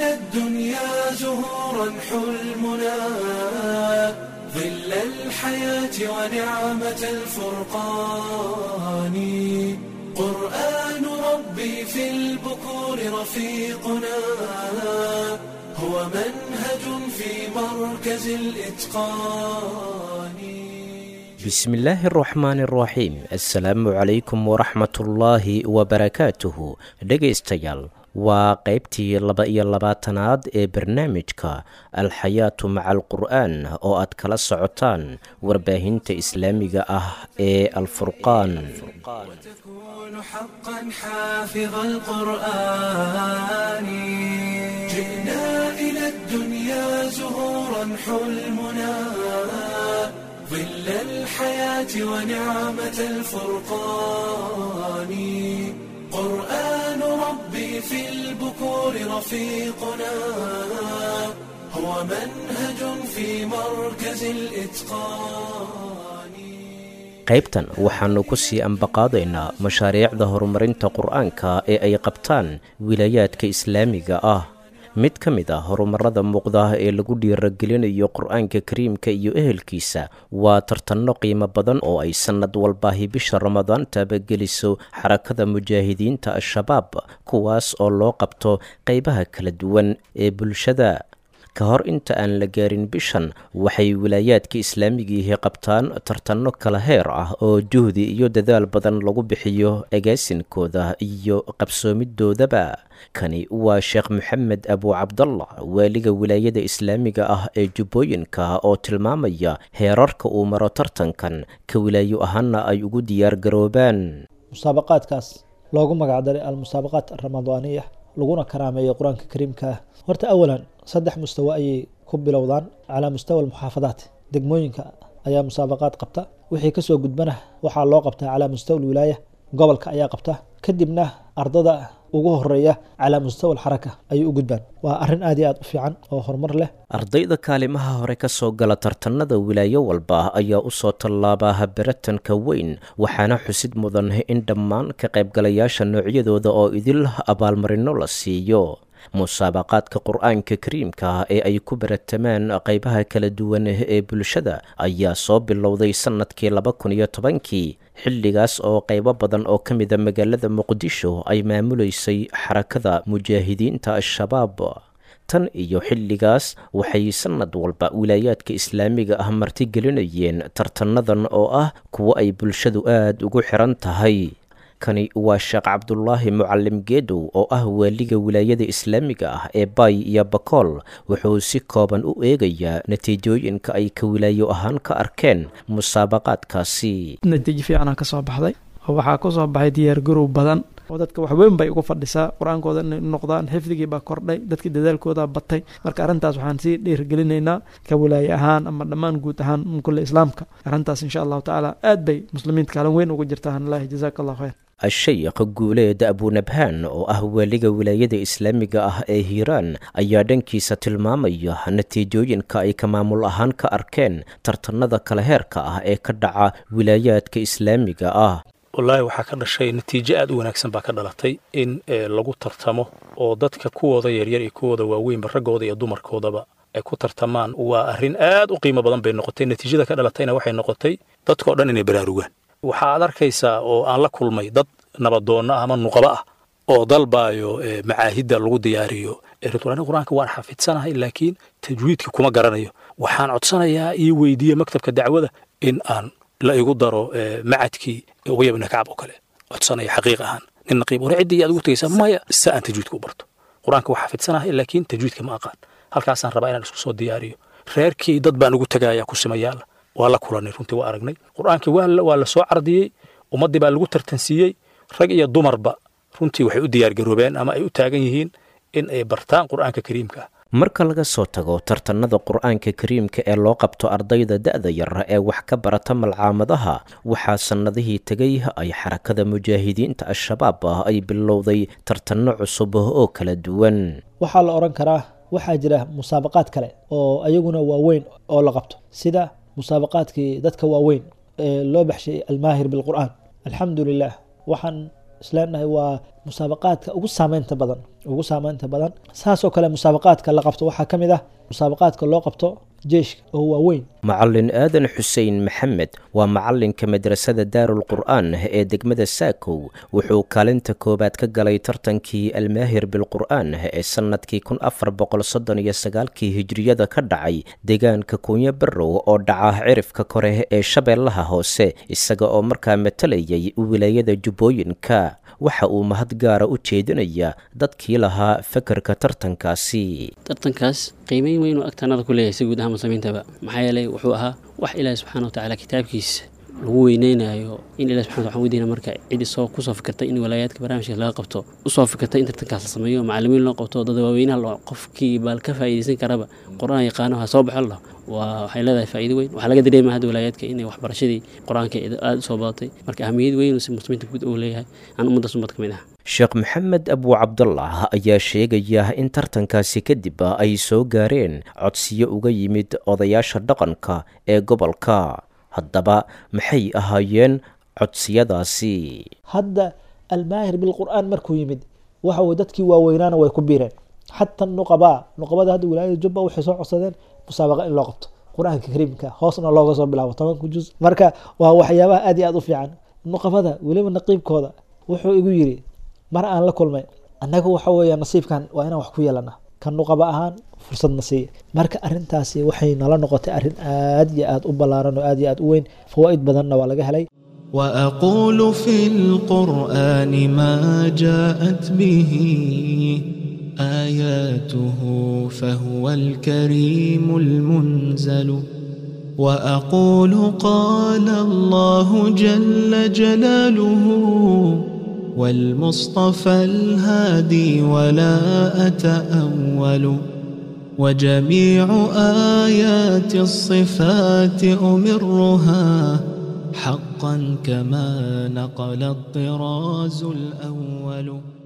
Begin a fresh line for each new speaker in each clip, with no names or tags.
إلى الدنيا زهورا حلمنا ظل الحياة ونعمة الفرقان قرآن ربي في البكور رفيقنا هو منهج في مركز الإتقان
بسم الله الرحمن الرحيم السلام عليكم ورحمة الله وبركاته dhegaystayaal waa qaybtii laba iyo labaatanaad ee barnaamijka alxayaatu maca alqur'aan oo aad kala socotaan warbaahinta islaamiga ah ee alfurqaan
وتكون حقا حافظ القرآن جئنا إلى الدنيا زهورا حلمنا ظل الحياة ونعمة الفرقان قرآن ربي في البكور رفيقنا هو منهج في مركز الإتقان
qaybtan waxaannu ku sii ambaqaadaynaa mashaariicda horumarinta qur-aanka ee ay qabtaan wilaayaadka islaamiga ah mid ka mid ah horumarada muuqda ee lagu dhiiragelinayo qur-aanka kariimka iyo ehelkiisa waa tartanno qiimo badan oo ay sannad walbaahi bisha ramadaan taabageliso xarakada mujaahidiinta al-shabaab kuwaas oo loo qabto qaybaha kala duwan ee bulshada ka hor inta aan la gaarin bishan waxay wilaayaadka islaamigiihi qabtaan tartanno kala heer ah oo juhdi iyo dadaal badan lagu bixiyo agaasinkooda iyo qabsoomidoodaba kani waa sheekh maxamed abu cabdallah waaliga wilaayada islaamiga ah ee jubbooyinka oo tilmaamaya heerarka uu maro tartankan ka wilaayo ahaana ay ugu diyaar garoobaan
musaabaqaadkaas loogu magacdaray almusaabaqaat alramadaaniya laguna karaameeyo qur-aanka kariimka ah horta awalan saddex mustawo ayay ku bilowdaan calaa mustawa almuxaafadaat degmooyinka ayaa musaabaqaad qabta wixii kasoo gudbana waxaa loo qabtaa calaa mustawa alwilaaya gobolka ayaa qabta kadibna ardada ugu horeeya calaa mustawa alxaraka ayay u gudbaan waa arrin aad iyo aad u fiican oo horumar leh
ardayda kaalimaha hore ka soo gala tartanada wilaayo walba ayaa u soo tallaabaa habaratanka weyn waxaana xusid mudan in dhammaan ka qaybgalayaasha noocyadooda oo idil abaalmarino la siiyo musaabaqaadka qur-aanka kariimka ee ay ku baratamaan qaybaha kala duwan ee bulshada ayaa soo bilowday sannadkii laba kun iyo tobankii xilligaas oo qaybo badan oo ka mida magaalada muqdisho ay maamuleysay xarakada mujaahidiinta al-shabaab tan iyo xilligaas waxay sannad walba wilaayaadka islaamiga ah martigelinayeen tartanadan oo ah kuwo ay bulshadu aad ugu xiran tahay kani waa sheekh cabdulaahi mucalim geedow oo ah waaliga wilaayada islaamiga ah ee baay iyo bakool wuxuu si kooban u eegayaa natiijooyinka ay ka wilaayo ahaan ka arkeen musaabaqaadkaasi
natiijo fiicana ka soo baxday oo waxaa ku soo baxay diyaargarow badan oo dadka waxweyn bay uga fadhisaa qur-aankooda inay noqdaan xifdigii baa kordhay dadkii dadaalkooda batay marka arrintaas waxaan sii dhiirgelinaynaa ka walaaye ahaan ama dhammaan guud ahaan kulle islaamka arrintaas insha allahu tacaala aad bay muslimiinta kaalin weyn uga jirtaa hanlahi jazaaka allah khayr
a-sheykh guuleed abunabhaan oo ah waaliga wilaayada islaamiga ah ee hiiraan ayaa dhankiisa tilmaamaya natiijooyinka ay ka maamul ahaan ka arkeen tartanada kala heerka ah ee ka dhaca wilaayaadka islaamiga ah
wallaahi waxaa ka dhashay natiijo aad u wanaagsan baa ka dhalatay in lagu tartamo oo dadka kuwooda yaryar iyo kuwooda waaweynba raggooda iyo dumarkoodaba ay ku tartamaan waa arrin aad u qiimo badan bay noqotay natiijada ka dhalatayna waxay noqotay dadkao dhan inay baraarugaan waxaad arkaysaa oo aan la kulmay dad nabadoonna ah ama nuqaba ah oo dalbaayo macaahidda lagu diyaariyo aniga qur-aanka waan xafidsanahay laakiin tajwiidka kuma garanayo waxaan codsanayaa ii weydiiye maktabka dacwada in aan la igu daro macadkii ubaya ibna kacab oo kale codsanaya xaqiiq ahaan nin naqiib hore ciddii aad ugu tegaysaa maya si aan tajwiidka u barto qur-aanka waa xafidsanahay laakiin tajwiidka ma aqaan halkaasaan rabaa inaan isku soo diyaariyo reerkii dad baan ugu tegaya ku simayaala waa la kulanay runtii waa aragnay qur-aankii waa la soo cardiyey ummaddii baa lagu tartansiiyey rag iyo dumarba runtii waxay u diyaargaroobeen ama ay u taagan yihiin in ay bartaan qur-aanka kariimka ah
marka laga soo tago tartanada qur-aanka kariimka ee loo qabto ardayda da-da yar ee wax ka barata malcaamadaha waxaa sannadihii tegay ay xarakada mujaahidiinta al-shabaab ah ay bilowday tartanno cusub oo kala duwan
waxaa la odhan karaa waxaa jira musaabaqaad kale oo ayaguna waaweyn oo la qabto sida musaabaqaadkii dadka waaweyn ee loo baxshay almaahir bilqur'aan alxamdu lilah waxaan isleenahay waa musaabaqaadka ugu saameynta badan ugu saameynta badan saasoo kale musaabaqaadka la qabto waxaa ka mid ah musaabaqaadka loo qabto jeeshka oo waaweyn
macallin aadan xuseen maxamed waa macallinka madrasada daarul qur'aan ee degmada saakow wuxuu kaalinta koowaad ka galay tartankii almaahir bilqur'aan ee sannadkii kun afar boqol soddon iyo sagaalkii hijriyada ka dhacay deegaanka kuunyo barrow oo dhaca cirifka kore ee shabeellaha hoose isaga oo markaa matalayay wilaayada jubbooyinka waxa uu mahad gaara u jeedinaya dadkii lahaa fakarka tartankaasi
tartankaas qiimeyn weyn oo agtaanada ku leeyahay si guud ahaan muslimiintaba maxaa yeelay wuxuu ahaa wax ilaahi subxaana watacaala kitaabkiisa lagu weyneynayo in ilahi subxana waxaan weydiina marka cid isoo kusoo fikirtay in walaayaadka barnaamijkaas laga qabto usoo fikirtay in tartankaas la sameeyo macalimiin loo qabto dad waaweynaha loo qofkii baal ka faa'iidaysan karaba qur-aan yaqaano ha soo baxo lah waa waxay leedahay faa'iido weyn waxaa laga dareemaya hadda walaayaadka inay waxbarashadii qur-aanka aada u soo badatay marka ahamiyad weyn si muslimiinta guud uu leeyahay aan ummaddaas ummad ka mid ah
sheekh maxamed abu cabdullah ayaa sheegaya in tartankaasi kadib ay soo gaareen codsiyo uga yimid odayaasha dhaqanka ee gobolka haddaba maxay ahaayeen codsiyadaasi
hadda almaahir bilqur'aan markuu yimid waxa weye dadkii waaweynaana way ku biireen xataa nuqabaa nuqabada hadda wilaayada jubba waxay soo codsadeen musaabaqa in loo qabto qur-aanka kariimka hoosna looga soo bilaabo tobanka juz marka waa waxyaabaha aad iyo aad u fiican nuqabada weliba naqiibkooda wuxuu igu yiri mar aan la kulmay annaga waxa weeya nasiibkan waa inaan wax ku yeelana kan nuqaba ahaan fursadna siiya marka arintaasi waxay nala noqotay arrin aad iyo aad u ballaaran oo aad iyo aad u weyn fawaa'id badanna waa laga helay
وأقول في القرآن ما جاءت به آياته فهو الكريم المنزل وأقول قال الله جل جلاله والمصطفى الهادي ولا أتأول وجميع آيات الصفات أمرها حقا كما نقل الطراز الأول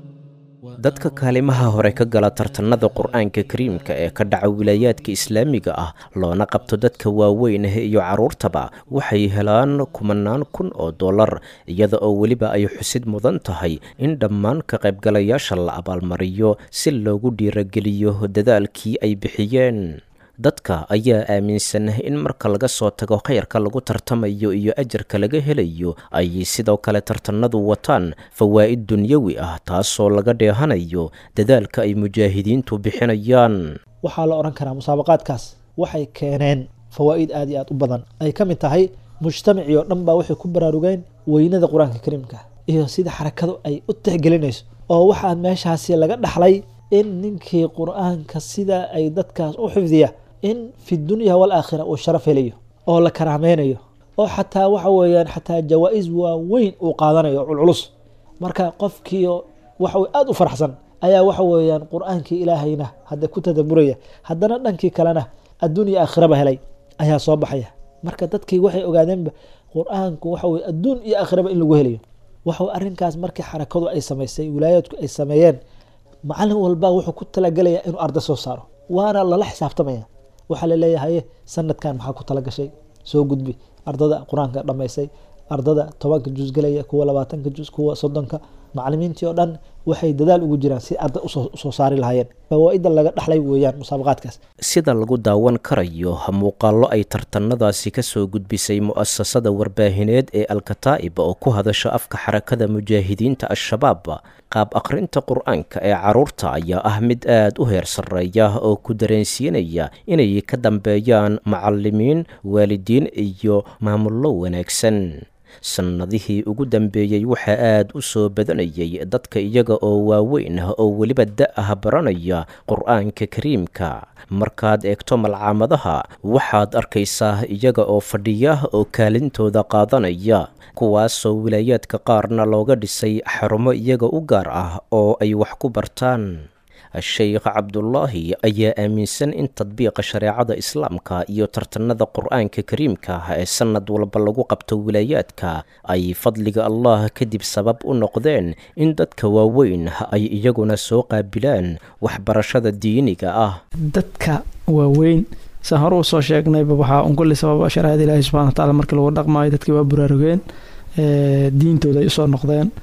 dadka kaalimaha hore ka gala tartanada qur-aanka kariimka ee ka dhaca wilaayaadka islaamiga ah loona qabto dadka waaweyn iyo carruurtaba waxay helaan kumanaan kun oo dollar iyada oo weliba ay xusid mudan tahay in dhammaan ka qaybgalayaasha la abaalmariyo si loogu dhiirageliyo dadaalkii ay bixiyeen dadka ayaa aaminsan in marka laga soo tago khayrka lagu tartamayo iyo ajarka laga helayo ay sidoo kale tartanadu wataan fawaa'id dunyawi ah taasoo laga dheehanayo dadaalka ay mujaahidiintu bixinayaan
waxaa la odhan karaa musaabaqaadkaas waxay keeneen fawaa'id aad iyo aad u badan ay ka mid tahay mujtamacii oo dhan baa waxay ku baraarugeen weynada qur-aanka kariimka iyo sida xarakadu ay u tixgelinayso oo waxaa meeshaasi laga dhaxlay in ninkii qur-aanka sida ay dadkaas u xifdiya in fi dunya walaakhira uu sharaf helayo oo la karaameynayo oo xataa waxa weeyaan xataa jawaa-is waaweyn uu qaadanayo culculus marka qofkii waxa aada u faraxsan ayaa waxa weeyaan qur-aankii ilaahayna hadda ku tadaburaya haddana dhankii kalena adduunya aakhiraba helay ayaa soo baxaya marka dadkii waxay ogaadeenba qur-aanku waxa weye adduun iyo aakhiraba in lagu helayo waxa arrinkaas markii xarakadu ay samaysay wilaayaadku ay sameeyeen macalin walba wuxuu ku talagelaya inuu arda soo saaro waana lala xisaabtamaya waxaa laleeyahay sanadkan maxaa ku talagashay soo gudbi ardada qur-aanka dhamaysay ardada tobanka juz gelaya kuwa labaatanka juz kuwa soddonka macalimiintii oo dhan waxay dadaal ugu jiraan si arda usoo saari lahaayeen fawaa-ida laga dhaxlay weeyaan musaabaqaadkaas
sida lagu daawan karayo muuqaallo ay tartanadaasi ka soo gudbisay mu'asasada warbaahineed ee alkataa'ib oo ku hadasha afka xarakada mujaahidiinta al-shabaab qaab akhrinta qur-aanka ee carruurta ayaa ah mid aad u heer sarreeya oo ku dareensiinaya inay ka dambeeyaan macallimiin waalidiin iyo maamullo wanaagsan sannadihii ugu dambeeyey waxaa aad u soo badanayay dadka iyaga oo waaweyn ah oo weliba da-ah baranaya qur-aanka kariimka markaad eegto malcaamadaha waxaad arkaysaa iyaga oo fadhiya oo kaalintooda qaadanaya kuwaasoo wilaayaadka qaarna looga dhisay xarumo iyaga u gaar ah oo ay wax ku bartaan sheekh cabdulaahi ayaa aaminsan in tadbiiqa shareecada islaamka iyo tartanada qur-aanka kariimka ee sanad walba lagu qabto wilaayaadka ay fadliga allah kadib sabab u noqdeen in dadka waaweyn ay iyaguna soo qaabilaan waxbarashada diiniga ah
dadka waaweyn saan hore usoo sheegnayba waxaa un kulli sababa shareecada ilaahi subxana watacaala markii lagu dhaqmaayo dadkii waa buraarugeen diintooda ay usoo noqdeen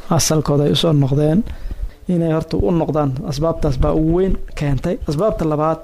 asalkooda ay usoo noqdeen inay horta u noqdaan asbaabtaas baa ugu weyn keentay asbaabta labaad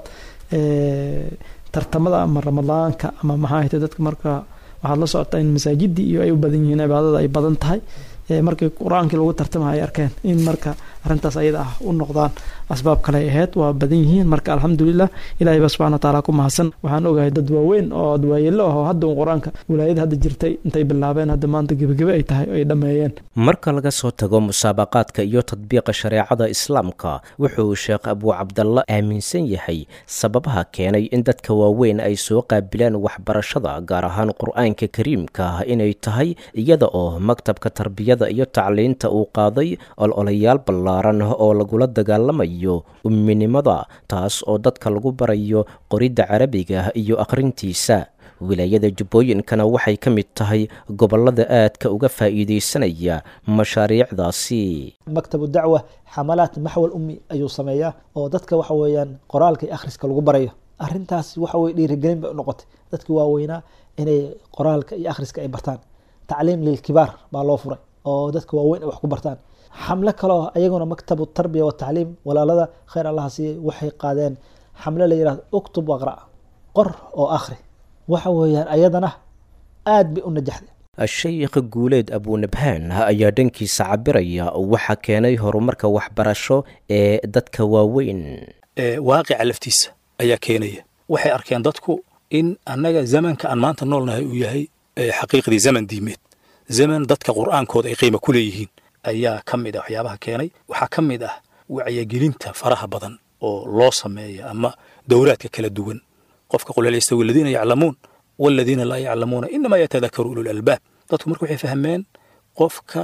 tartamada ama ramadaanka ama maxaa hayta dadka marka waxaad la socotaa in masaajidii iyo ay u badan yihiin cibaadada ay badan tahay markii qur-aankii lagu tartama ay arkeen in marka arintaas ayada ah u noqdaan asbaab kale ay ahayd waa badan yihiin marka alxamdulilah ilahay baa subxana wataala ku mahadsan waxaan ogahay dad waaweyn oo adwaayelo ah oo hadda un qur-aanka wilaayada hadda jirtay intay bilaabeen hadda maanta gebagebe ay tahay ay dhammeeyeen
marka laga soo tago musaabaqaadka iyo tadbiiqa shareecada islaamka wuxuu sheekh abuu cabdalla aaminsan yahay sababaha keenay in dadka waaweyn ay soo qaabilaan waxbarashada gaar ahaan qur-aanka kariimka inay tahay iyada oo maktabka tarbiyada iyo tacliinta uu qaaday ololayaal ballaaran oo lagula dagaalamayo umminimada taas oo dadka lagu barayo qoridda carabiga iyo akhrintiisa wilaayada jubbooyinkana waxay ka mid tahay gobollada aadka uga faa'iidaysanaya mashaariicdaasi
maktabu dacwa xamalaat maxwal ummi ayuu sameeyaa oo dadka waxa weeyaan qoraalka iyo akhriska lagu barayo arrintaas waxa weye dhiirigelin bay u noqotay dadka waaweynaa inay qoraalka iyo akhriska ay bartaan tacliim lilkibaar baa loo furay oo dadka waaweyn ay wax ku bartaan xamlo kaleo ayaguna maktabu tarbiya watacliim walaalada khayr allaha siiyey waxay qaadeen xamlo la yihahdo uktub waqra qor oo akhri waxa weeyaan ayadana aad bay u najaxday
sheykh guuleed abuunabhaan ayaa dhankiisa cabiraya waxa keenay horumarka waxbarasho ee dadka waaweyn
waaqica laftiisa ayaa keenaya waxay arkeen dadku in annaga zamanka aan maanta noolnahay uu yahay xaqiiqdii zaman diimeed zaman dadka qur'aankooda ay qiima ku leeyihiin ayaa ka mid ah waxyaabaha keenay waxaa ka mid ah wacyigelinta faraha badan oo loo sameeya ama dowlaadka kala duwan qofka qul hal yastawi aladiina yaclamuun waladiina laa yaclamuuna inamaa yatadakaru ulul albaab dadku marka waxay fahmeen qofka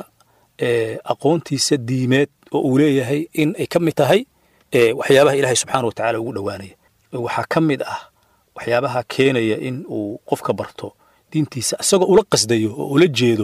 aqoontiisa diimeed oo uu leeyahay in ay ka mid tahay waxyaabaha ilaahay subxaana wa tacala ugu dhowaanaya waxaa ka mid ah waxyaabaha keenaya in uu qofka barto diintiisa isagoo ula qasdayo oo ula jeedo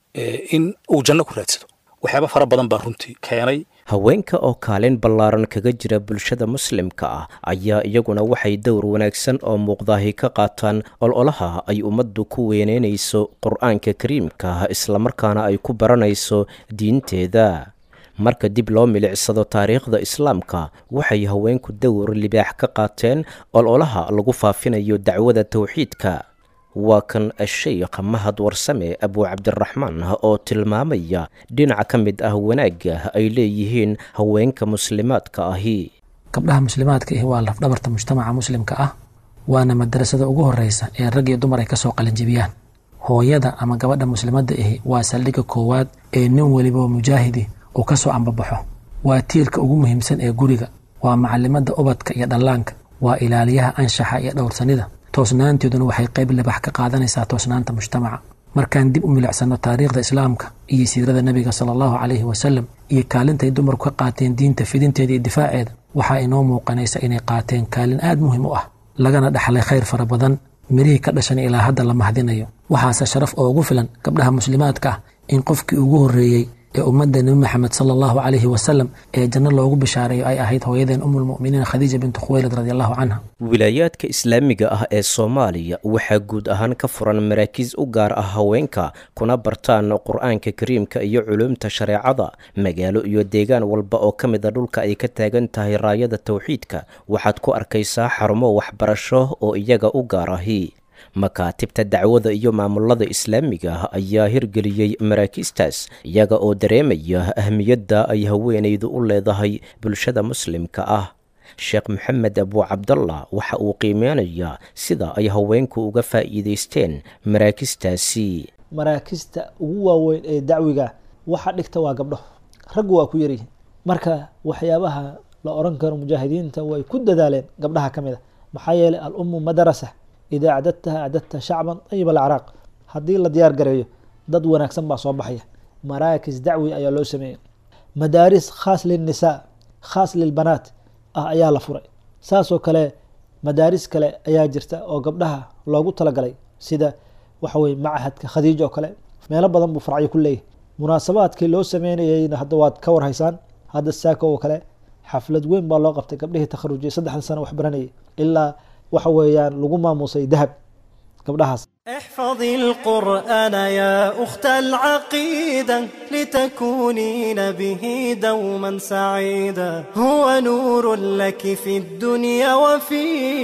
in uu janno ku raadsado waxyaaba fara badan baa runtii keenay
haweenka oo kaalin ballaaran kaga jira bulshada muslimka ah ayaa iyaguna waxay dowr wanaagsan oo muuqdaahi ka qaataan ololaha ay ummaddu ku weyneynayso qur-aanka kariimka islamarkaana ay ku baranayso diinteeda marka dib loo milicsado taariikhda islaamka waxay haweenku dowr libaax ka qaateen ololaha lagu faafinayo dacwada towxiidka waa kan sheykh mahad warsame abuu cabdiraxmaan oo tilmaamaya dhinaca ka mid ah wanaagga ay leeyihiin haweenka muslimaadka ahi
gabdhaha muslimaadka ahi waa lafdhabarta mujtamaca muslimka ah waana madarasada ugu horeysa ee rag iyo dumar ay kasoo qalinjibiyaan hooyada ama gabadha muslimadda ahi waa saldhigga koowaad ee nin weliba mujaahidi uu kasoo ambabaxo waa tiirka ugu muhiimsan ee guriga waa macalimada ubadka iyo dhallaanka waa ilaaliyaha anshaxa iyo dhowrsanida toosnaanteeduna waxay qayb libax ka qaadanaysaa toosnaanta mujtamaca markaan dib u milicsano taariikhda islaamka iyo siirada nebiga sala allahu calayhi wasalam iyo kaalintay dumarku ka qaateen diinta fidinteeda iyo difaaceeda waxaa inoo muuqanaysa inay qaateen kaalin aad muhiim u ah lagana dhaxlay khayr fara badan mirihii ka dhashan ilaa hadda la mahdinayo waxaase sharaf oo ugu filan gabdhaha muslimaadka ah in qofkii ugu horreeyey ee ummadda nebi maxamed sala allahu calayhi wasalam ee janno loogu bishaareeyo ay ahayd hooyadeen umulmu'miniin khadiija bintu khuweylad radiallahu canha
wilaayaadka islaamiga ah ee soomaaliya waxaa guud ahaan ka furan maraakiis u gaar ah haweenka kuna bartaan qur-aanka kariimka iyo culuumta shareecada magaalo iyo deegaan walba oo ka mida dhulka ay ka taagan tahay raayada towxiidka waxaad ku arkaysaa xarumo waxbarasho oo iyaga u gaar ahi makaatibta dacwada iyo maamulada islaamiga ah ayaa hirgeliyey maraakiistaas iyaga oo dareemaya ahmiyadda ay haweenaydu u leedahay bulshada muslimka ah sheekh maxamed abuu cabdallah waxa uu qiimeynayaa sida ay haweenku uga faa'iidaysteen maraakistaasi
maraakista ugu waaweyn ee dacwiga waxa dhigta waa gabdho raggu waa ku yaryihiin marka waxyaabaha la oran karo mujaahidiinta way ku dadaaleen gabdhaha ka mid a maxaa yeelay alummu madarasa idaa acdadtaha acdadta shacban ayib alacraaq haddii la diyaar gareeyo dad wanaagsan baa soo baxaya maraakis dacwi ayaa loo sameeyey madaaris khaas lilnisaa khaas lilbanaat ah ayaa la furay saasoo kale madaaris kale ayaa jirta oo gabdhaha loogu talagalay sida waxa weye machadka khadiija oo kale meelo badan buu faracyo ku leeyahay munaasabaadkii loo sameynayeyna hadda waad ka warhaysaan hadda saako oo kale xaflad weyn baa loo qabtay gabdhihii takharujiyay saddexda sano wax baranayay ilaa waxa weeyaan lagu maamusay dahab gabdhahaas
احفظي القرآن يا أخت العقيدة لتكونين به دوما سعيدا هو نور لك في الدنيا وفي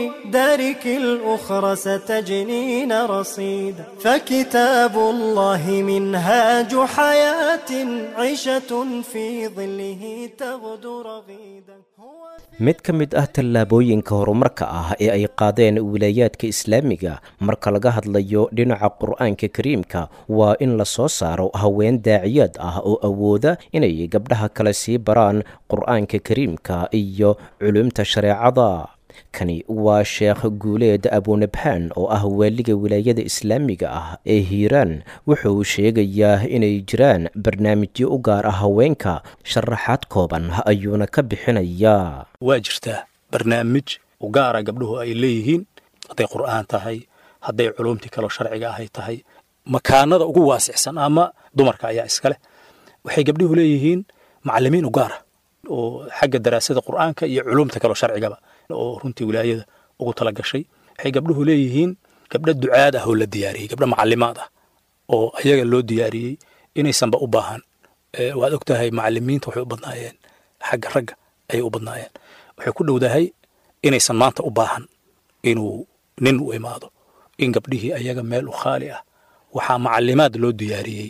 دارك الأخرى ستجنين رصيدا فكتاب الله منهاج حياة عيشة في ظله تغدو رغيدا
mid ka mid ah tallaabooyinka horumarka ah ee ay qaadeen wilaayaadka islaamiga marka laga hadlayo dhinaca qur-aanka kariimka waa in la soo saaro haween daaciyaad ah oo awooda inay gabdhaha kale sii baraan qur-aanka kariimka iyo culumta shareecada kani waa sheekh guuleed abunabhaan oo ah waaliga wilaayada islaamiga ah ee hiiraan wuxuu sheegayaa inay jiraan barnaamijyo u gaar ah haweenka sharaxaad kooban ayuuna ka bixinayaa
waa jirtaa barnaamij u gaara gabdhuhu ay leeyihiin hadday qur'aan tahay hadday culumtii kaloo sharciga ahay tahay makaanada ugu waasicsan ama dumarka ayaa iska leh waxay gabdhuhu leeyihiin macallimiin u gaara oo xagga daraasada qur'aanka iyo culumta kaloo sharcigaba oo runtii wilaayada ugu tala gashay waxay gabdhuhu leeyihiin gabdho ducaad ah oo la diyaariyey gabdho macallimaad ah oo ayaga loo diyaariyey inaysanba u baahan waad og tahay macallimiinta waxay u badnaayeen xagga ragga ayay u badnaayeen waxay ku dhowdahay inaysan maanta u baahan inuu nin u imaado in gabdhihii ayaga meel u khaali ah waxaa macallimaad loo diyaariyey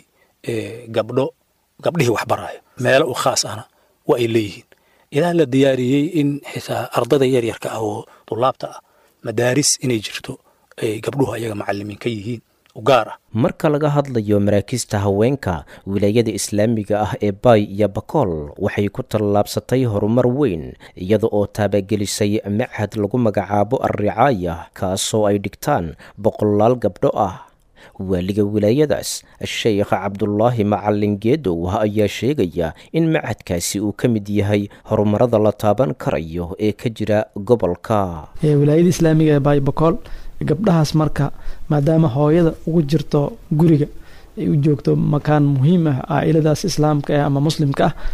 gabdho gabdhihii wax baraayo meelo u khaas ahna waa ay leeyihiin ilaa la diyaariyey in xitaa ardada yaryarka ah oo dulaabta ah madaaris inay jirto ay gabdhuhu ayaga macallimiin ka yihiin u gaar ah
marka laga hadlayo maraakiista haweenka wilaayada islaamiga ah ee baay iyo bakool waxay ku tallaabsatay horumar weyn iyada oo taabagelisay machad lagu magacaabo alricaaya kaasoo ay dhigtaan boqolaal gabdho ah waaliga wilaayadaas sheekh cabdulaahi macalin geedow ayaa sheegaya in machadkaasi uu ka mid yahay horumarada la taaban karayo ee ka jira gobolka
wilaayada islaamiga ee baaybakool gabdhahaas marka maadaama hooyada ugu jirto guriga ay u joogto makaan muhiim ah caailadaas islaamka ah ama muslimka ah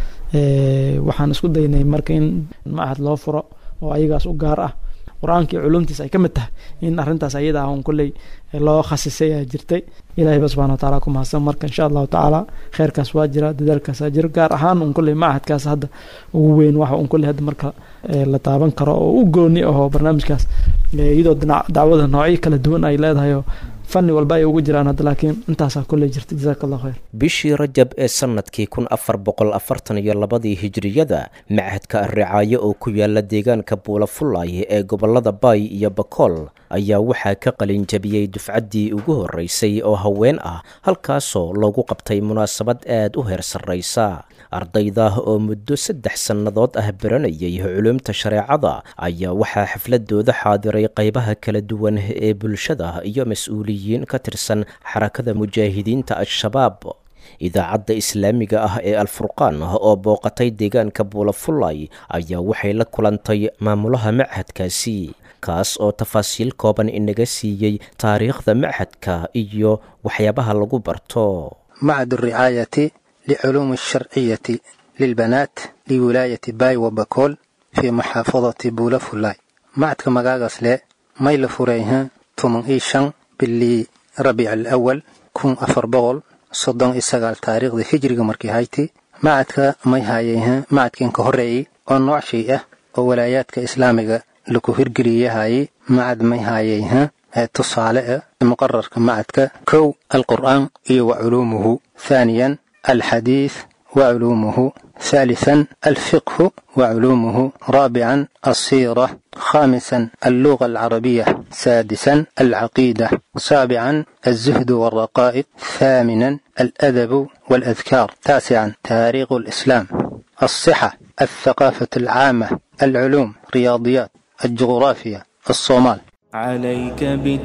waxaan isku daynay marka in machad loo furo oo ayagaas u gaar ah qur-aanka iyo culumtiis ay ka mid tahay in arrintaas ayada ah un kolley loo khasisay aa jirtay ilahayba subxana wataala ku mahadsan marka insha allahu tacaala kheyrkaas waa jira dadaalkaasaa jira gaar ahaan un kolley machadkaas hadda ugu weyn waxa un kolley hadda marka la taaban karo oo u gooni ahoo barnaamijkaas iyadoo dacwada noocyo kala duwan ay leedahay oo fanni walba ay ugu jiraan hadda laakiin intaasaa kolley jirta jazaaka allah khayr
bishii rajab ee sannadkii kun afar boqol afartan iyo labadii hijiriyada machadka ricaayo oo ku yaala deegaanka buulafulay ee gobolada baay iyo bakool ayaa waxaa ka qalin jabiyey dufcaddii ugu horreysay oo haween ah halkaasoo loogu qabtay munaasabad aad u heer sarraysa ardayda oo muddo saddex sannadood ah baranayay culumta shareecada ayaa waxaa xafladooda xaadiray qaybaha kala duwan ee bulshada iyo mas-uuliyiin ka tirsan xarakada mujaahidiinta al-shabaab idaacadda islaamiga ah ee alfurqaan oo booqatay deegaanka buulafulay ayaa waxay la kulantay maamulaha machadkaasi kaas oo tafaasiil kooban inaga siiyey taariikhda machadka iyo waxyaabaha lagu barto
macad ricaayati liculuumi alsharciyati lilbanaat liwilaayati baay wa bakool fii maxaafadati buulafulay macadka magaagaas le may la furayha toban ii shan bilii rabiic alawal kun afar boqol soddon iyo sagaal taariikhda hijriga markii hayti macadka may haayayha macadkiin ka horreeyey oo nooc shay ah oo walaayaadka islaamiga laku hirgeliyahayey macad may haayayha ee tusaale ah muqararka macadka kow alqur'aan iyo wa culuumuhu thaaniyan alxadiid wa culuumuhu ثالثا الفقه وعلومه رابعا السيرة خامسا اللغة العربية سادسا العقيدة سابعا الزهد والرقائق ثامنا الأدب والأذكار تاسعا تاريخ الإسلام الصحة الثقافة العامة العلوم رياضيات الجغرافيا الصومال
عليك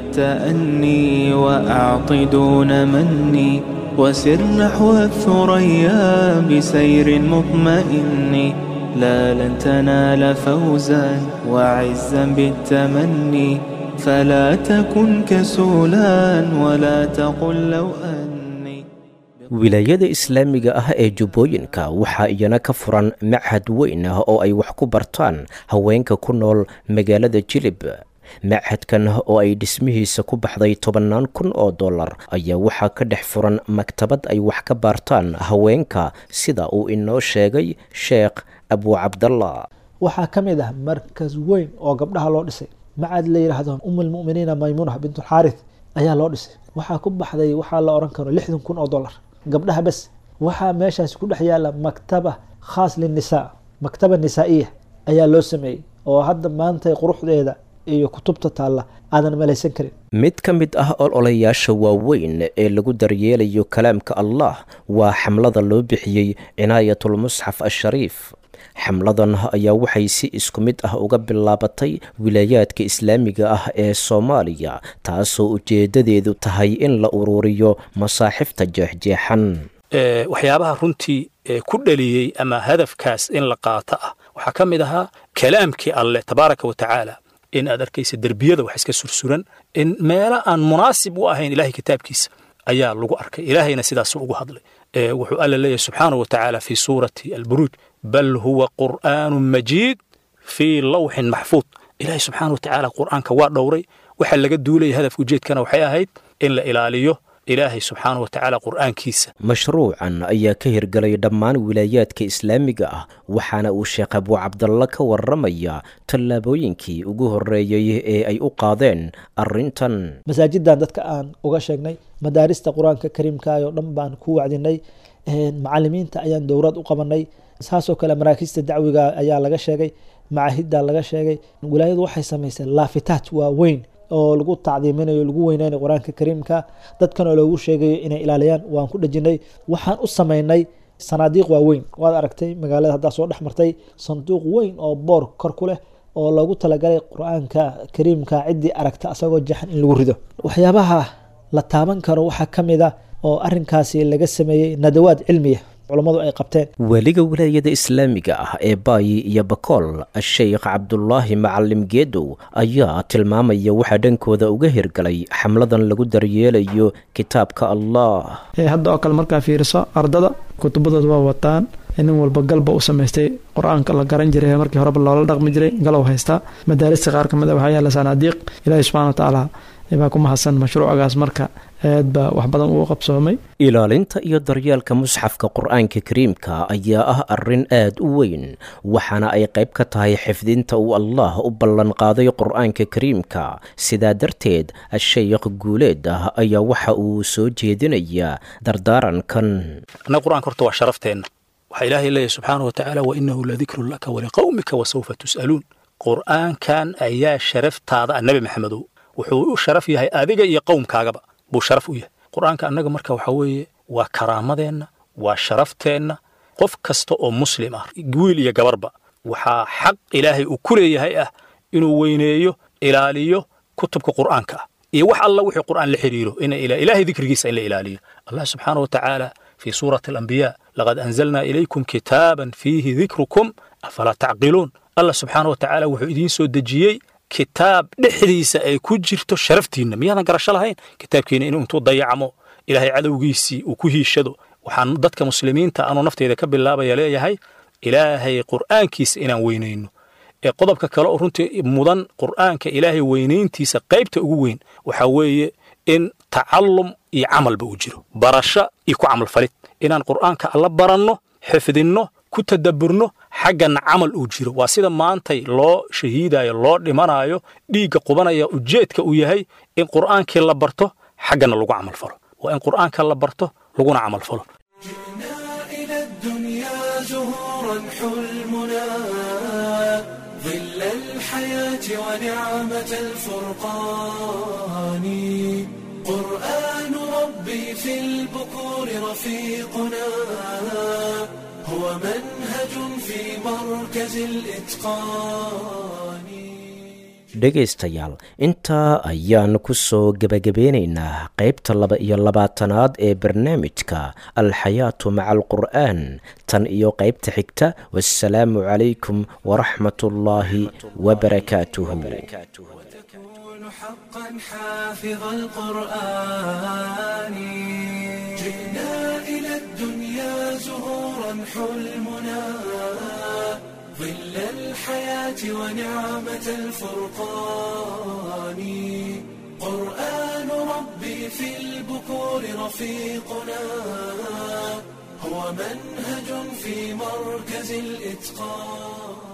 بالتأني وأعط دون مني وسر نحو الثريا بسير مطمئن لا لن تنال فوزا وعزا بالتمني فلا تكن كسولا ولا تقل لو أني
wilaayada islaamiga ah ee jubbooyinka waxaa iyana ka furan machad weyn ah oo ay wax ku bartaan haweenka ku nool magaalada jilib machadkan oo ay dhismihiisa ku baxday tobannaan kun oo dollar ayaa waxaa ka dhex furan maktabad ay wax ka baartaan haweenka sida uu inoo sheegay sheekh abu cabdallah
waxaa ka mid ah markas weyn oo gabdhaha loo dhisay macad la yidhaahdo umulmuminiina maymuuna bintulxaarith ayaa loo dhisay waxaa ku baxday waxaa la oran karo lixdan kun oo dollar gabdhaha bes waxaa meeshaasi ku dhex yaala maktaba khaas linisaa maktaba nisaa'iya ayaa loo sameeyey oo hadda maanta quruxdeeda iyo kutubta taalla aadan malaysan karin
mid ka mid ah ololayaasha waaweyn ee lagu daryeelayo kalaamka allah waa xamlada loo bixiyey cinaayatulmusxaf ashariif xamladan ayaa waxay si isku mid ah uga bilaabatay wilaayaadka islaamiga ah ee soomaaliya taasoo ujeedadeedu tahay in la ururiyo masaaxifta jeexjeexan
waxyaabaha runtii ku dhaliyey ama hadafkaas in la qaato ah waxaa ka mid ahaa kalaamkii alleh tabaaraka wa tacaala in aad arkaysa derbiyada wax iska sursuran in meelo aan munaasib u ahayn ilahay kitaabkiisa ayaa lagu arkay ilaahayna sidaasu ugu hadlay wuxuu alla leeyahay subxaanahu wa tacaala fii suurati alburuuj bal huwa qur'aanu majiid fii lawxin maxfuud ilaahay subxaana wa tacaala qur'aanka waa dhowray waxaa laga duulaya hadafka ujeedkana waxay ahayd in la ilaaliyo ilaahay subxaana wa tacaala qur'aankiisa
mashruucan ayaa ka hirgalay dhammaan wilaayaadka islaamiga ah waxaana uu sheekh abu cabdalla ka warramaya tallaabooyinkii ugu horreeyey ee ay u qaadeen arrintan
masaajidan dadka aan uga sheegnay madaarista qur-aanka kariimkaayoo dhan baan ku wacdinay macalimiinta ayaan dowrad u qabanay saasoo kale maraakiista dacwiga ayaa laga sheegay macahidda laga sheegay wilaayadu waxay samaysay laafitaat waaweyn oo lagu tacdiiminayo lagu weyneynayo qur-aanka kariimka dadkan oo loogu sheegayo inay ilaaliyaan waan ku dhejinay waxaan u samaynay sanaadiiq waaweyn waad aragtay magaalada haddaa soo dhex martay sanduuq weyn oo boor kor ku leh oo loogu talagalay qur-aanka kariimka ciddii aragta asagoo jaxan in lagu rido waxyaabaha la taaban karo waxaa ka mid a oo arinkaasi laga sameeyey nadawaad cilmiya culammadu ay qabteen
weliga wilaayada islaamiga ah ee baayi iyo bakool sheekh cabdulaahi macalim geedow ayaa tilmaamaya waxaa dhankooda uga hirgalay xamladan lagu daryeelayo kitaabka allah
hadda oo kale markaa fiiriso ardada kutubadooda waa wataan nin walba galba u samaystay qur-aanka la garan jiray markii horeba loola dhaqmi jiray galow haystaa madaarista qaar kamid a waxaa yaala sanaadiiq ilaahi subxana wa tacaala baa ku mahadsan mashruucagaas marka aad baa wax badan uu qabsoomay
ilaalinta iyo daryeelka musxafka qur-aanka kariimka ayaa ah arrin aad u weyn waxaana ay qayb ka tahay xifdinta uu allah u ballanqaaday qur-aanka kariimka sidaa darteed asheykh guuleed ah ayaa waxa uu soo jeedinayaa dardaarankan
annaga qur-aanka horta waa sharafteenna waxaa ilaahay leeyahy subxaana wa tacaala wa inahu ladikrun laka waliqowmika wasawfa tus'aluun qur-aankan ayaa sharaftaada ah nebi maxamedow wuxuu u sharaf yahay adiga iyo qowmkaagaba buu sharaf u yahay qur-aanka annaga marka waxaa weeye waa karaamadeenna waa sharafteenna qof kasta oo muslim ah wiil iyo gabarba waxaa xaq ilaahay uu ku leeyahay ah inuu weyneeyo ilaaliyo kutubka qur'aanka ah iyo wax alla wixii qur'aan la xiriiro ilaahay dikrigiisa in la ilaaliyo allah subxaana wa tacaala في سورة الأنبياء لقد أنزلنا إليكم كتابا فيه ذكركم أفلا تعقلون الله سبحانه وتعالى وحو إدين سو دجيي كتاب dhexdiisa ay ku jirto sharaftiinna miyaadan garasho lahayn kitaabkiina inuu intuu dayacmo ilaahay cadowgiisii uu ku hiishado waxaan dadka muslimiinta anuu nafteyda ka bilaabaya leeyahay ilaahay qur'aankiisa inaan weynayno ee qodobka kale oo runtii mudan qur'aanka ilaahay weynayntiisa qaybta ugu weyn waxaa weeye in tacallum iyo camalba uu jiro barasho iyo ku camalfalid inaan qur'aanka alla baranno xifdinno ku tadabburno xaggana camal uu jiro waa sida maantay loo shahiidayo loo dhimanayo dhiigga qubanaya ujeedka uu yahay in qur'aankii la barto xaggana lagu camalfalo waa in qur'aanka la barto laguna camalfalo
ظل الحياة ونعمة الفرقان قرآن ربي في البكور رفيقنا هو منهج في مركز الإتقان
dhegaystayaal intaa ayaan ku soo gebagabeynaynaa qaybta laba iyo labaatanaad ee barnaamijka alxayaatu maca alqur'aan tan iyo qaybta xigta wasalaamu calaykum waraxmat ullaahi wabarakaatuhu
حقا حافظ القرآن جئنا إلى الدنيا زهورا حلمنا ظل الحياة ونعمة الفرقان قرآن ربي في البكور رفيقنا هو منهج في مركز الإتقان